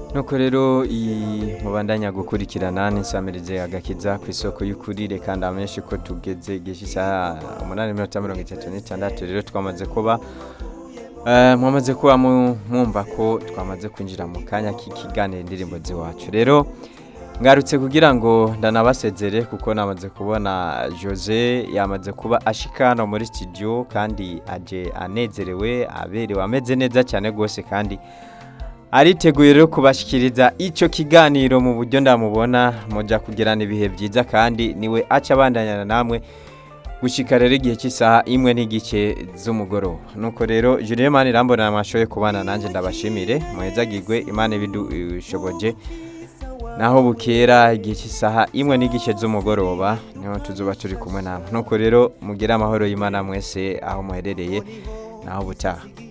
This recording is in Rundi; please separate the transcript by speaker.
Speaker 1: nuko rero iyi mubandanya gukurikirana n'isamirize agakiza ku isoko y'ukuri reka ndamenshi ko tugeze igihe isaha umunani minota mirongo itatu n'itandatu rero twamaze kuba eh, mwamaze kuba mu- mwumva ko twamaze kwinjira mu kanya k'ikiganiro indirimbo z'iwacu rero ngarutse kugira ngo ndanabasezere kuko namaze kubona jose yamaze kuba ashika hano muri studio kandi aje anezerewe aberewe ameze neza cyane rwose kandi ariteguye rero kubashyikiriza icyo kiganiro mu buryo ndamubona mujya kugirana ibihe byiza kandi niwe aca abandanyana namwe gushyika rero igihe cy'isaha imwe n'igice z'umugoroba nuko rero Julien mani irambona mwashoboye kubana nanjye ndabashimire muhezagirwe imana ibidushoboje naho bukera igihe cy'isaha imwe n'igice z'umugoroba niho tuzuba turi kumwe namwe nuko rero mugire amahoro y'imana mwese aho muherereye naho butaha